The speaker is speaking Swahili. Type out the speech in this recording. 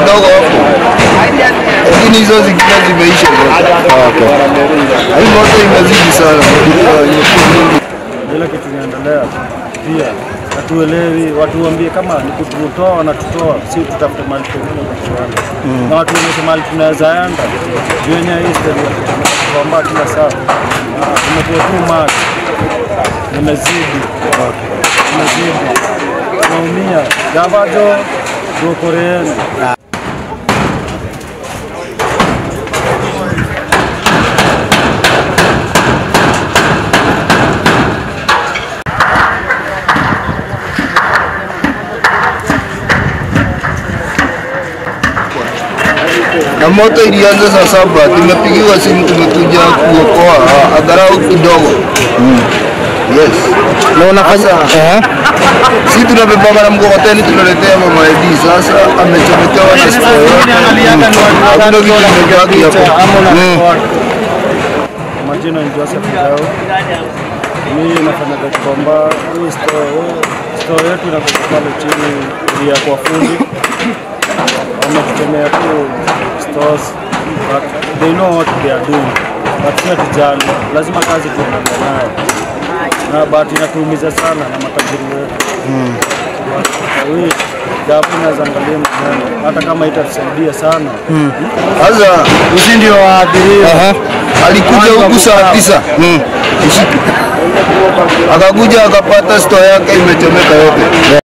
kadogo hapo, lakini hizo zingine zimeisha zote. Okay. Hii moto imezidi sana, imekuwa mingi. ile kitu inaendelea pia hatuelewi, watuambie kama ni kututoa wanatutoa, si tutafute mahali pengine pa kuenda na watu wanaonyesha mahali tunaweza enda juu yenye history ya kutomba kila saa Ah, tumekuwa tu maji nimezidi nimezidi tunaumia gavajo tuokoreeni na moto ilianza saa saba, tumepigiwa simu, tumekuja kuokoa ah, angalau kidogo. Yes. Na unafanya eh? Si tunabebanga na mkokoteni tunaletea mama Edi, sasa amechomekewa na store yote. Hakuna kitu kimebaki hapo. Majina ni Joseph Ndao. Mimi nafanya Gikomba. Hii store store yetu inakuwa pale chini ya kwa fundi. Wametutemea tu stores but they know what they are doing. But sio tujali, lazima kazi tuendelee nayo. Na bahati inatuumiza sana na matajiri wetu. Hii japo naweza angalia mwenyewe, hata kama itatusaidia sana. Sasa Sisi ndio waathiriwa. Aha. alikuja huku saa tisa usiku, akakuja akapata store yake imechomeka yote.